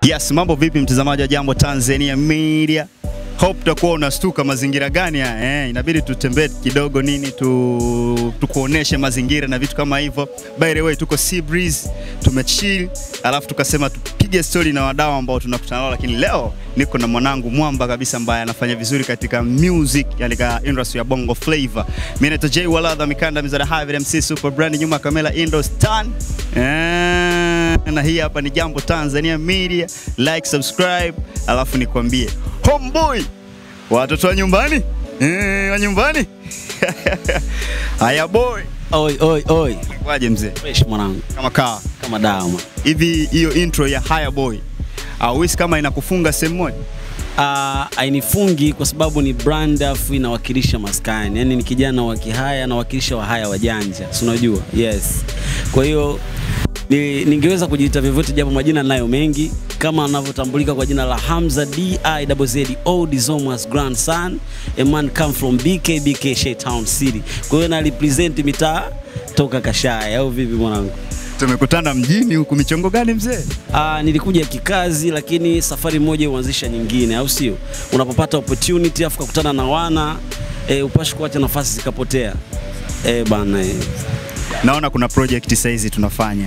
Yes, mambo vipi mtazamaji wa Jambo Tanzania Media? Hope utakuwa unastuka mazingira gani haya eh, inabidi tutembee kidogo nini tu tukuoneshe mazingira na vitu kama hivyo. By the way, tuko Sea Breeze, tumechill, alafu tukasema tupige story na wadau ambao tunakutana nao, lakini leo niko na mwanangu mwamba kabisa ambaye anafanya vizuri katika music, yani katika industry ya Bongo Flava. Mimi naitwa Jay Waladha Mikanda Mizada Havid MC Super Brand, nyuma ya kamera Indostan. Eh, na hii hapa ni Jambo Tanzania Media. Like, subscribe, alafu nikwambie homeboy, watoto wa nyumbani eh, wa nyumbani haya boy, Oi, oi, oi. kwaje mzee, Fresh mwanangu. kama kaa Kama dawa. man. hivi, hiyo intro ya haya boy auhisi kama inakufunga sehemu moja? Ah, hainifungi kwa sababu ni brand afu inawakilisha maskani. Yaani ni kijana wa Kihaya nawakilisha Wahaya wajanja. Si unajua? Yes. Kwa hiyo ni, ningeweza kujiita vyovyote japo majina nayo mengi kama anavyotambulika kwa jina la Hamza D I double Z O Dizomas grandson a man come from BK BK Shay Town City. Kwa hiyo na represent mitaa toka Kashaya au vipi mwanangu? Tumekutana mjini huku, michongo gani mzee? Ah, nilikuja kikazi lakini safari moja huanzisha nyingine, au sio? Unapopata opportunity afu kukutana na wana e, upashi kuacha nafasi zikapotea. E, bana e. Naona kuna project saizi tunafanya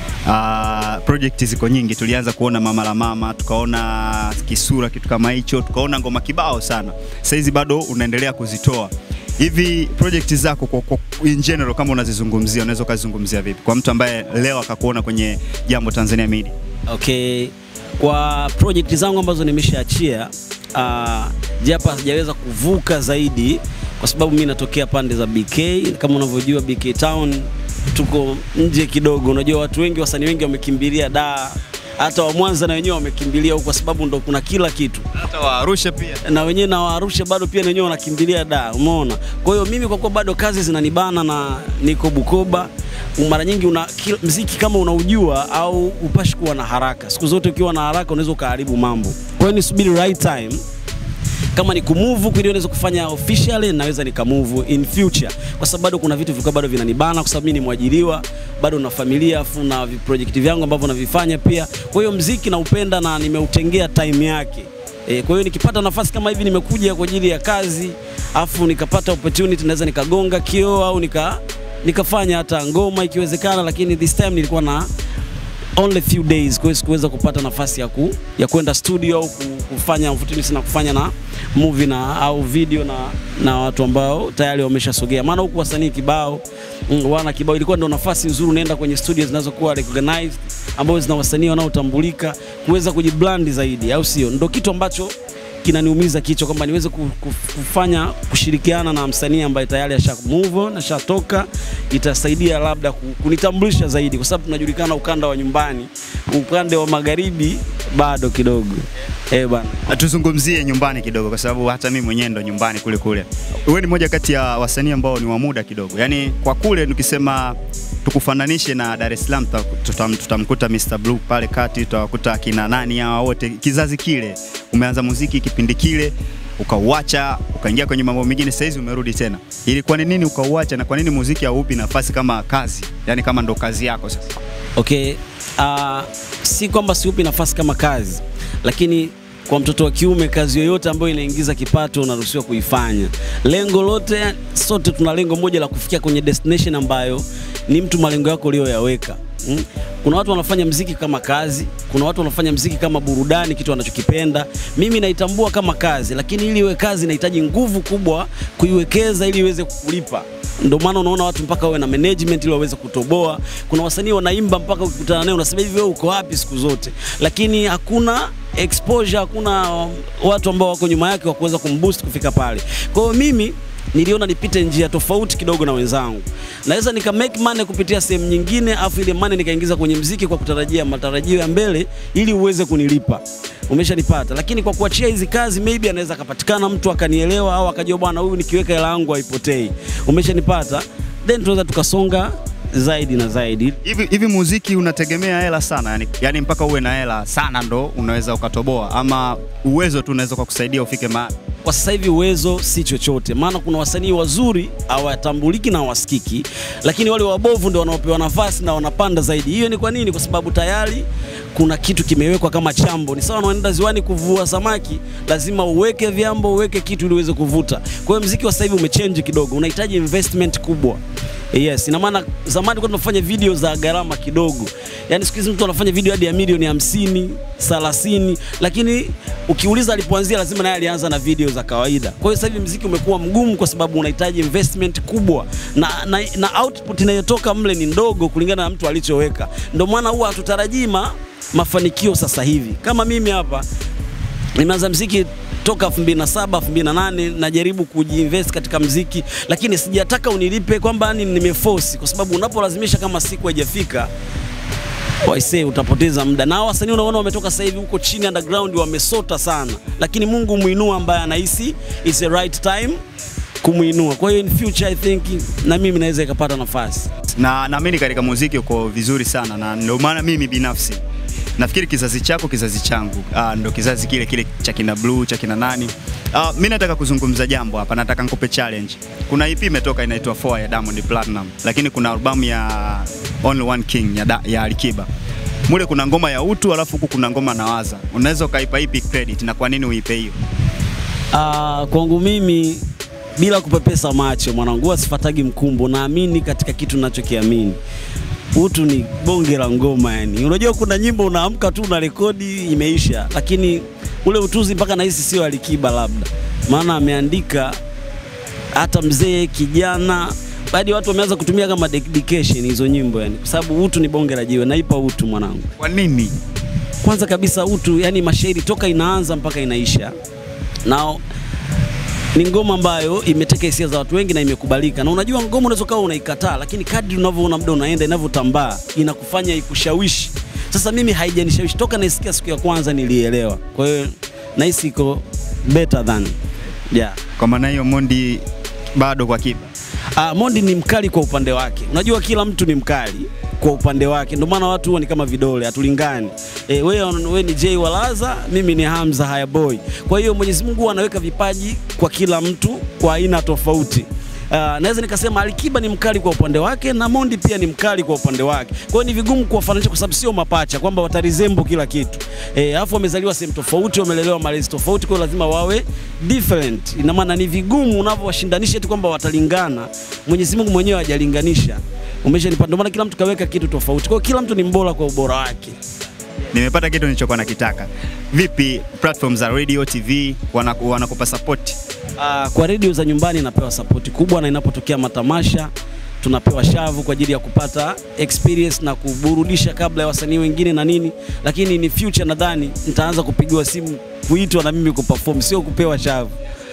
Uh, project ziko nyingi. Tulianza kuona mama la mama, tukaona kisura, kitu kama hicho, tukaona ngoma kibao sana. Saizi bado unaendelea kuzitoa hivi. Project zako kwa, kwa, in general kama unazizungumzia, unaweza ukazizungumzia vipi kwa mtu ambaye leo akakuona kwenye Jambo Tanzania Media? Okay, kwa project zangu ambazo nimeshaachia uh, japo sijaweza kuvuka zaidi kwa sababu mi natokea pande za BK kama unavyojua BK Town tuko nje kidogo. Unajua watu wengi, wasanii wengi wamekimbilia da, hata wa Mwanza na wenyewe wamekimbilia huko kwa sababu ndo kuna kila kitu Hata wa Arusha pia. na wenyewe na Waarusha bado pia na wenyewe wanakimbilia da, umeona. Kwa hiyo mimi kwa kuwa bado kazi zinanibana na niko Bukoba, mara nyingi una kila- mziki kama unaujua au upashi kuwa na haraka. Siku zote ukiwa na haraka unaweza ukaharibu mambo. Kwa hiyo nisubiri right time kama ni kumove kweli naweza kufanya officially, naweza nikamove in future, kwa sababu bado kuna vitu vilikuwa bado vinanibana, kwa sababu mimi ni mwajiriwa, bado na familia, afu na vi- project vyangu ambavyo navifanya pia. Kwa hiyo mziki naupenda na nimeutengea time yake. E, kwa hiyo nikipata nafasi kama hivi nimekuja kwa ajili ya kazi, afu nikapata opportunity naweza nikagonga kioo au nika nikafanya hata ngoma ikiwezekana, lakini this time nilikuwa na only few days, kwa hiyo sikuweza kupata nafasi ya, ku, ya kwenda studio au ku- kufanya opportunity na kufanya na movie na au video na, na watu ambao tayari wameshasogea, maana huku wasanii kibao mm, wana kibao, ilikuwa ndio nafasi nzuri, unaenda kwenye studio zinazokuwa recognized ambazo zina wasanii wanaotambulika kuweza kujibrand zaidi, au sio? Ndio kitu ambacho kinaniumiza kichwa kwamba niweze ku- ku- kufanya kushirikiana na msanii ambaye tayari asha move on ashatoka, itasaidia labda ku- kunitambulisha zaidi, kwa sababu tunajulikana ukanda wa nyumbani, upande wa magharibi bado kidogo eh bana. Na tuzungumzie nyumbani kidogo, kwa sababu hata mimi mwenyewe ndo nyumbani kule kule. Wewe ni moja kati ya wasanii ambao ni wa muda kidogo, yaani kwa kule tukisema tukufananishe na Dar es Salaam, tuta- tutam- tutamkuta Mr Blue pale kati, tutawakuta akina nani hawa wote, kizazi kile. Umeanza muziki kipindi kile ukauacha ukaingia kwenye mambo mengine, sasa hizi umerudi tena. Ilikuwa ni nini ukauacha, na kwa nini muziki haupi nafasi kama kazi, yaani kama ndo kazi yako sasa? Okay, uh, si kwamba siupi nafasi kama kazi, lakini kwa mtoto wa kiume kazi yoyote ambayo inaingiza kipato unaruhusiwa kuifanya. Lengo lote, sote tuna lengo moja la kufikia kwenye destination ambayo ni mtu malengo yako uliyoyaweka. Mm? Kuna watu wanafanya mziki kama kazi, kuna watu wanafanya mziki kama burudani, kitu wanachokipenda. Mimi naitambua kama kazi, lakini ili iwe kazi inahitaji nguvu kubwa kuiwekeza ili iweze kukulipa. Ndio maana unaona watu mpaka wawe na management ili waweze kutoboa. Kuna wasanii wanaimba mpaka ukikutana naye unasema hivi, wewe uko wapi siku zote? Lakini hakuna exposure, hakuna watu ambao wako nyuma yake wa kuweza kumboost kufika pale. Kwa hiyo mimi niliona nipite njia tofauti kidogo na wenzangu. Naweza nika make money kupitia sehemu nyingine, afu ile money nikaingiza kwenye mziki kwa kutarajia matarajio ya mbele ili uweze kunilipa. Umeshanipata, lakini kwa kuachia hizi kazi maybe anaweza akapatikana mtu akanielewa au akajua bwana, huyu nikiweka hela yangu haipotei. Umeshanipata, then tunaweza tukasonga zaidi na zaidi. Hivi hivi muziki unategemea hela sana yani, yani mpaka uwe na hela sana ndo unaweza ukatoboa, ama uwezo tu unaweza kukusaidia ufike mahali? kwa sasa hivi uwezo si chochote, maana kuna wasanii wazuri hawatambuliki na hawasikiki, lakini wale wabovu ndio wanaopewa nafasi na wanapanda zaidi. Hiyo ni kwa nini? Kwa sababu tayari kuna kitu kimewekwa kama chambo. Ni sawa na unaenda ziwani kuvua samaki, lazima uweke vyambo, uweke kitu ili uweze kuvuta. Kwa hiyo mziki wa sasa hivi umechange kidogo, unahitaji investment kubwa. Yes, ina maana zamani kwa tunafanya video za gharama kidogo. Yaani siku hizi mtu anafanya video hadi ya milioni hamsini, 30, lakini ukiuliza alipoanzia lazima naye alianza na video za kawaida. Kwa hiyo sasa hivi mziki umekuwa mgumu kwa sababu unahitaji investment kubwa na, na, na output inayotoka mle ni ndogo kulingana na mtu alichoweka. Ndio maana huwa hatutarajii ma, mafanikio sasa hivi. Kama mimi hapa nimeanza mziki toka 2007 2008 najaribu kujiinvest katika mziki, lakini sijataka unilipe kwamba ni nimeforce, kwa sababu unapolazimisha kama siku haijafika waisee utapoteza muda. Na wasanii unaona wametoka sasa hivi huko chini underground wamesota sana, lakini Mungu muinua ambaye anahisi it's the right time kumuinua. Kwa hiyo in future I think na mimi naweza ikapata nafasi. na naamini katika muziki uko vizuri sana, na ndio maana mimi binafsi nafikiri kizazi chako kizazi changu ah, ndo kizazi kile kile cha kina Blue cha kina nani. Ah, mi nataka kuzungumza jambo hapa, nataka nikupe challenge. Kuna EP imetoka inaitwa 4 ya Diamond Platinum, lakini kuna albamu ya Only One King ya, da, ya Alikiba mule kuna ngoma ya utu alafu huku kuna ngoma na waza. Unaweza ukaipa ipi credit na kwa nini uipe hiyo? Uh, kwangu mimi bila kupepesa macho mwanangu, huwa sifatagi mkumbo, naamini katika kitu ninachokiamini. Utu ni bonge la ngoma yani. Unajua kuna nyimbo unaamka tu na rekodi imeisha, lakini ule utuzi mpaka nahisi sio Alikiba labda, maana ameandika hata mzee kijana baadhi ya watu wameanza kutumia kama dedication hizo nyimbo yani, kwa sababu utu ni bonge la jiwe. Naipa utu mwanangu. Kwa nini? Kwanza kabisa utu, yani mashairi toka inaanza mpaka inaisha na ni ngoma ambayo imeteka hisia za watu wengi na imekubalika. Na unajua ngoma unaweza kawa unaikataa, lakini kadri unavyoona muda unaenda, inavyotambaa inakufanya ikushawishi. Sasa mimi haijanishawishi toka naisikia siku ya kwanza, nilielewa. Kwa hiyo nahisi iko better than yeah. Kwa maana hiyo Mondi bado kwa Kiba. Ah, Mondi ni mkali kwa upande wake. Unajua kila mtu ni mkali kwa upande wake, ndio maana watu huwa ni kama vidole, hatulingani. E, wewe we ni Jay Walaza, mimi ni Hamza Haya Boy. Kwa hiyo Mwenyezi Mungu huwa anaweka vipaji kwa kila mtu kwa aina tofauti. Uh, naweza nikasema Alikiba ni mkali kwa upande wake na Mondi pia ni mkali kwa upande wake. Kwa hiyo ni vigumu kuwafananisha kwa sababu sio mapacha kwamba watarizembo kila kitu. Eh, alafu wamezaliwa sehemu tofauti, wamelelewa malezi tofauti, kwa hiyo lazima wawe different. Ina maana ni vigumu unavyowashindanisha eti kwamba watalingana. Mwenyezi Mungu mwenyewe hajalinganisha. Umeshanipa, ndio maana kila mtu kaweka kitu tofauti. Kwa hiyo kila mtu ni mbora kwa ubora wake. Nimepata kitu nilichokuwa nakitaka. Vipi platform za radio, TV wanaku- wanakupa support? Uh, kwa redio za nyumbani inapewa sapoti kubwa, na inapotokea matamasha tunapewa shavu kwa ajili ya kupata experience na kuburudisha kabla ya wasanii wengine na nini, lakini ni future, nadhani nitaanza kupigiwa simu kuitwa na mimi kuperform, sio kupewa shavu.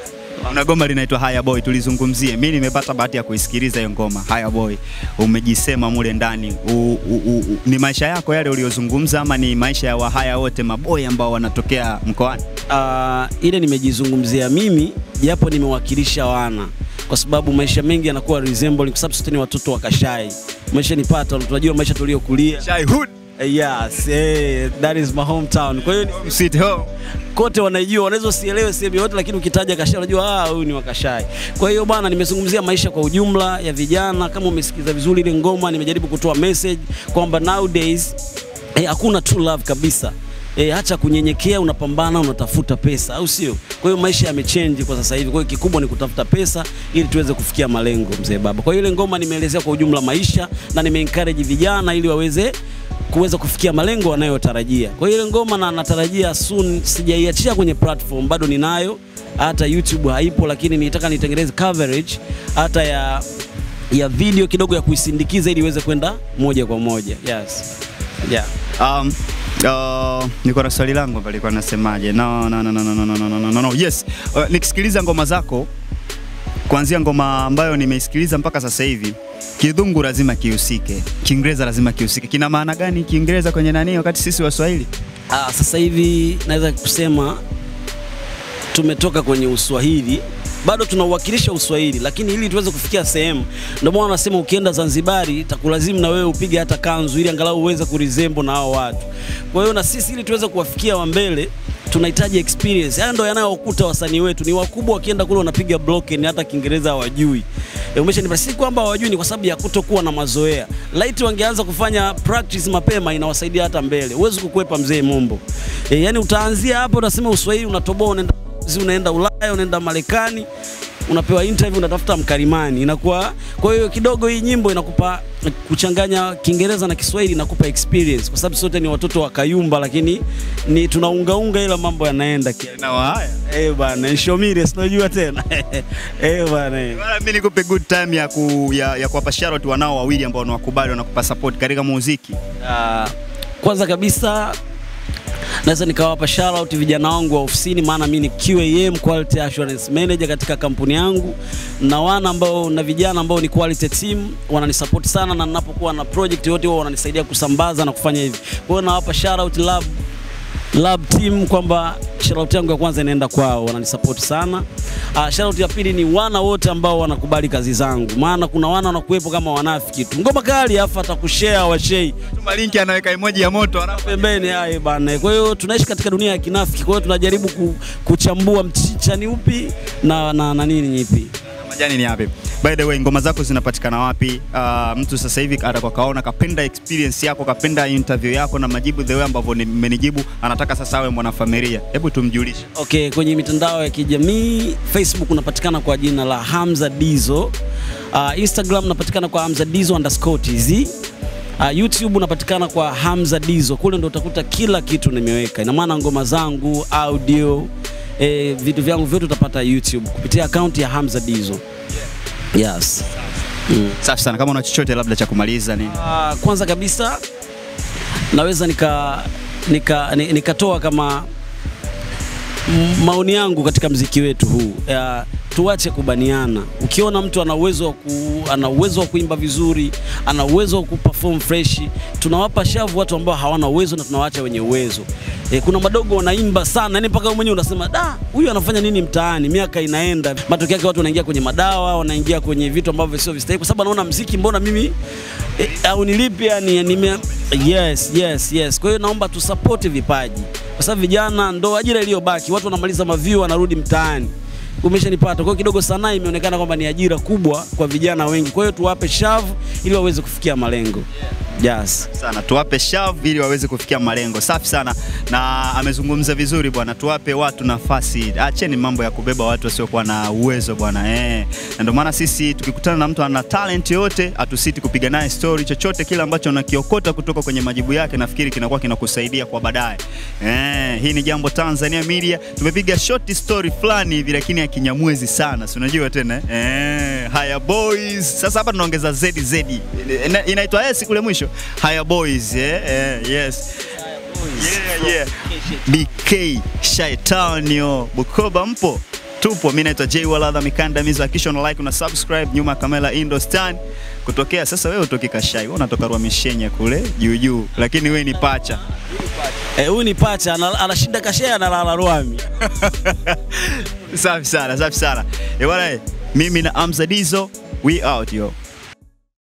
Una goma linaitwa Haya Boy, tulizungumzie. Mimi nimepata bahati ya kuisikiliza hiyo ngoma Haya Boy. Umejisema mule ndani u, u, u, u, ni maisha yako yale uliyozungumza ama ni maisha ya wahaya wote maboy ambao wanatokea mkoani? Uh, ile nimejizungumzia mimi japo nimewakilisha wana kwa sababu maisha mengi yanakuwa resembling, kwa sababu sote ni watoto wa Kashai. Maisha nipata, tunajua maisha tuliokulia. Shy Hood, Eh, Yes, eh, that is my hometown. Kwa hiyo ni- Sweet Home. kote wanaijua, wanaweza usielewe sehemu yote, lakini ukitaja Kashai unajua ah, huyu ni wa Kashai. Kwa hiyo bwana, nimezungumzia maisha kwa ujumla ya vijana. Kama umesikiza vizuri ile ngoma, nimejaribu kutoa message kwamba nowadays eh, hakuna true love kabisa. E, acha kunyenyekea, unapambana, unatafuta pesa, au sio? Kwa hiyo maisha yamechange kwa sasa hivi. Kwa hiyo kikubwa ni kutafuta pesa ili tuweze kufikia malengo, mzee baba. Kwa hiyo ile ngoma nimeelezea kwa ujumla maisha na nimeencourage vijana ili waweze kuweza kufikia malengo wanayotarajia. Kwa hiyo ile ngoma na natarajia soon, sijaiachia kwenye platform, bado ninayo, hata YouTube haipo, lakini nitaka nitengeneze coverage hata ya ya video kidogo ya kuisindikiza ili iweze kwenda moja kwa moja. Yes. Yeah. Um, uh, niko na swali langu hapa likuwa nasemaje? No, no, no, no, no, no, no, no, no, no, no. Yes. Uh, nikisikiliza ngoma zako kuanzia ngoma ambayo nimeisikiliza mpaka sasa hivi, Kidhungu lazima kihusike, Kiingereza lazima kihusike. Kina maana gani Kiingereza kwenye nani wakati sisi Waswahili? Ah, sasa hivi naweza kusema tumetoka kwenye Uswahili, bado tunauwakilisha Uswahili, lakini ili tuweze kufikia sehemu, ndio maana wanasema ukienda Zanzibari itakulazimu na wewe upige hata kanzu ili angalau uweze kurizembo na hao watu. Kwa hiyo na sisi ili tuweze kuwafikia wa mbele tunahitaji experience. Haya ndo yanayokuta wasanii wetu, ni wakubwa wakienda kule wanapiga broken, hata Kiingereza hawajui. E, umeshanipa si kwamba hawajui, ni kwa sababu ya kutokuwa na mazoea. Light wangeanza kufanya practice mapema, inawasaidia hata mbele. Huwezi kukwepa mzee Mombo. E, yani utaanzia hapo, utasema Uswahili unatoboa, unaenda unaenda Ulaya, unaenda Marekani unapewa interview unatafuta mkalimani, inakuwa kwa hiyo kidogo hii nyimbo inakupa kuchanganya Kiingereza na Kiswahili inakupa experience, kwa sababu sote ni watoto wa Kayumba, lakini ni tunaungaunga, ila mambo yanaenda kia Na haya. eh bana, Nshomire sinajua tena eh bana eh. Bwana, mimi nikupe good time ya ku, ya, ya kuwapa shout wanao wawili ambao wanakubali wanakupa support katika muziki. Ah, kwanza kabisa naweza nikawapa shout out vijana wangu wa ofisini, maana mimi ni QAM quality assurance manager katika kampuni yangu, na wana ambao na vijana ambao ni quality team wananisupport sana, na ninapokuwa na project yote wao wananisaidia kusambaza na kufanya hivi. Kwa hiyo nawapa shout out lab lab team kwamba shout yangu ya kwanza inaenda kwao, wananisupport sana. Uh, shout ya pili ni wana wote ambao wanakubali kazi zangu, maana kuna wana wanakuwepo kama wanafiki tu, ngoma kali afa atakushare washei Tuma linki anaweka emoji ya moto alafu pembeni hai bana. Kwa hiyo tunaishi katika dunia ya kinafiki, kwa hiyo tunajaribu ku, kuchambua mchicha ni upi na, na, na nini ipi. majani ni yapi? By the way, ngoma zako zinapatikana wapi? Uh, mtu sasa hivi atakuwa kaona kapenda experience yako, kapenda interview yako na majibu the way ambavyo ni- mmenijibu, anataka sasa awe mwanafamilia. Hebu tumjulishe. Okay, kwenye mitandao ya kijamii Facebook unapatikana kwa jina la Hamza Dizo. Uh, Instagram unapatikana kwa Hamza Dizo underscore tz. Uh, YouTube unapatikana kwa Hamza Dizo. Kule ndo utakuta kila kitu nimeweka. Ina maana ngoma zangu, audio, eh, vitu vyangu vyote utapata YouTube kupitia akaunti ya Hamza Dizo. Yes. Mm. Safi sana. Kama una chochote labda cha kumaliza nini? Uh, kwanza kabisa naweza nika nika ni- nikatoa kama m- maoni yangu katika mziki wetu huu uh, tuache kubaniana. Ukiona mtu ana uwezo wa ku, ana uwezo wa kuimba vizuri, ana uwezo wa kuperform fresh, tunawapa shavu watu ambao hawana uwezo na tunawaacha wenye uwezo. E, kuna madogo wanaimba sana, yani mpaka wewe mwenyewe unasema da, huyu anafanya nini mtaani? Miaka inaenda, matokeo yake watu wanaingia kwenye madawa, wanaingia kwenye vitu ambavyo sio vistahili, kwa sababu anaona mziki, mbona mimi e, au nilipi yani, nime yes, yes, yes. Kwa hiyo naomba tusupport vipaji, kwa sababu vijana ndo ajira iliyobaki. Watu wanamaliza maview wanarudi mtaani umeshanipata. Kwa hiyo kidogo sanaa imeonekana kwamba ni ajira kubwa kwa vijana wengi, kwa hiyo tuwape shavu ili waweze kufikia malengo. Yes. sana tuwape shavu ili waweze kufikia malengo. Safi sana, na amezungumza vizuri bwana. Tuwape watu nafasi, acheni mambo ya kubeba watu wasiokuwa na uwezo bwana eh. Na ndio maana sisi tukikutana na mtu ana talent yote, hatusiti kupiga naye story, chochote kile ambacho unakiokota kutoka kwenye majibu yake, nafikiri kinakuwa kinakusaidia kwa baadaye eh. Hii ni Jambo Tanzania Media, tumepiga short story fulani hivi, lakini ya kinyamwezi sana, si unajua tena eh? eh. Haya boys, sasa hapa tunaongeza ZZ, Ina- inaitwa S kule mwisho Haya boys eh, eh, yes. Yeah, yeah. BK Shaitanio Bukoba mpo? Tupo, mimi naitwa Jay Waladha Mikandamizo. Hakikisha una like una subscribe nyuma ya kamera Indostan. Kutokea sasa, wewe utoki Kashai, wewe unatoka Rwamishenye kule juu juu, lakini wewe ni pacha. Eh, huyu ni pacha ana- anashinda kashea analala Rwami. safi sana, safi sana. Eh bwana, eh, mimi na Amza Dizo, we out yo.